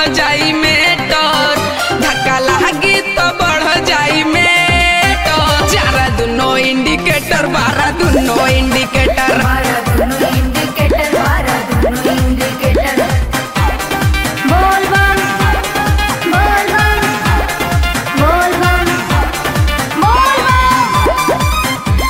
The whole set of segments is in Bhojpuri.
जाई मेटर धक्का लागी तो बढ़ जाई मेटर चारा दुनो इंडिकेटर बारह दुनो इंडिकेटर मारा दुनो इंडिकेटर मारा दुनो इंडिकेटर बोल बम बोल बम बोल बम बोल बम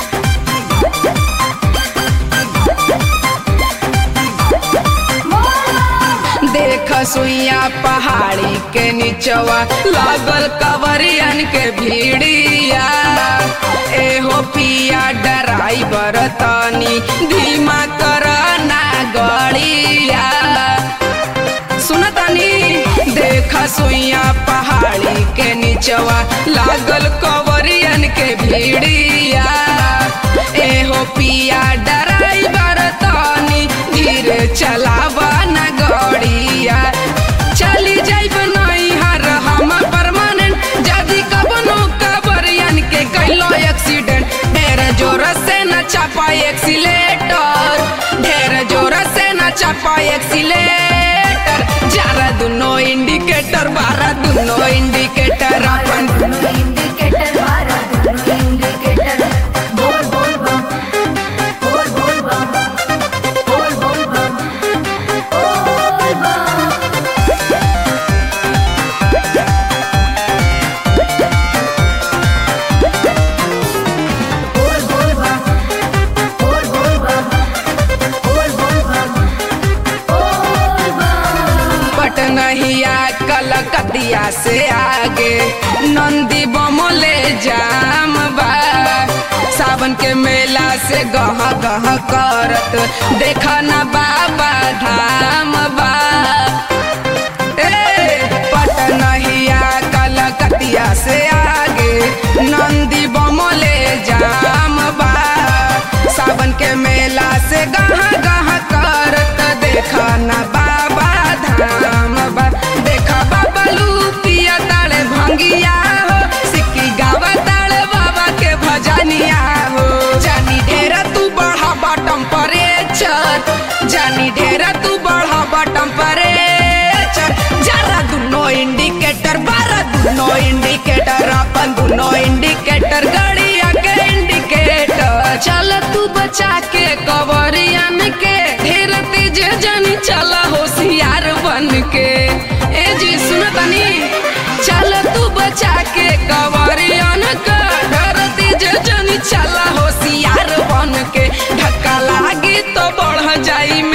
देख सुइया पहाड़ी के नीचवा लागल कवरियन के भीड़िया एहो पिया ड्राइवर तनी धीमा कर ना गड़िया सुनतानी देख सुइया पहाड़ी के नीचवा लागल कवरियन के भीड़िया एहो पिया ड्राइवर तनी धीरे चलावा ना गड़िया चली जाइब नहीं हर हम परमानेंट जदी कबनो कबरियन के कैलो एक्सीडेंट ढेर जोर से न चापा एक्सीलेटर ढेर जोर से न चापा एक्सीलेटर जारा दुनो इंडिकेटर बारह दुनो इंडिकेटर मारा अपन दुनो इंडिकेटर मारा दुनो इंडिकेटर बोल बोल बम बोल बोल बम बोल बोल बम बोल बम बोल बोल बम बोल बोल बम बोल बोल बम बोल बम पटनहिया कलकतिया से आगे नंदी बमोले जाम बा सावन के मेला से गह गह करत देखा ना बाबा धाम बा ए पटनहिया कलकतिया से आगे नंदी बमोले जाम बा सावन के मेला से गह गह करत देखा ना बाबा धाम बा देखा बाबा लूपिया ताले भंगिया हो सिक्की गावा ताले बाबा के भजनिया हो जानी ढेरा तू बढ़ा टेम्परेचर जानी ढेरा तू बढ़ा टेम्परेचर जरा दुनो इंडिकेटर बारह दुनो इंडिकेटर अपन दुनो इंडिकेटर गाड़िया के इंडिकेटर चल तू बचा के कवरियन के ढेर तेज जनी चला होशियार बन के ए जी सुन तनी चल तू बचा के कवरियन के ढेर तेज जनी चला होशियार बन के धक्का लागी तो बढ़ जाई